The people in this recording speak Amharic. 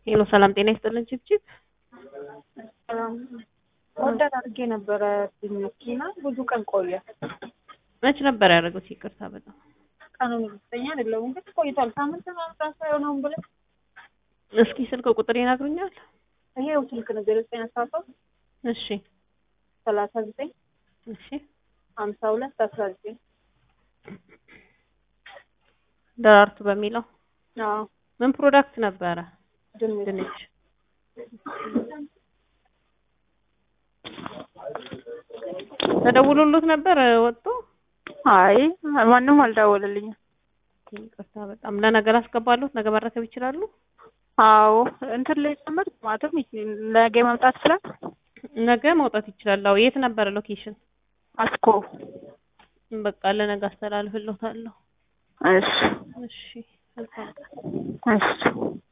ሄሎ ሰላም ጤና ይስጥልን ችብችብ ወዳድ አድርጌ ነበረ መኪና ብዙ ቀን ቆየ። መች ነበር ያደረጉት? ይቅርታ በጣም ቀኑን እርግጠኛ አይደለሁም ግን ቆይቷል። ሳምንት ምናምን ራሱ አይሆነውም ብለህ እስኪ ስልክ ቁጥር ይነግሩኛል? ይሄው ስልክ ነው ዜሮ ዘጠኝ አስራ ሶስት እሺ ሰላሳ ዘጠኝ እሺ ሀምሳ ሁለት አስራ ዘጠኝ ደራርቱ በሚለው አዎ ምን ፕሮዳክት ነበረ? ድንች ድንች ተደውሎሎት ነበር ወጥቶ? አይ ማንም አልደወለልኝም። ይቅርታ በጣም ለነገር አስገባለሁት። ነገ መረከብ ይችላሉ? አዎ እንትን ላይ ጨምር ማለትም ነገ መምጣት ይችላል። ነገ መውጣት ይችላል። አዎ የት ነበረ ሎኬሽን? አስኮ በቃ ለነገ አስተላልፍልዎታለሁ። እሺ እሺ መልካም ቀን። እሺ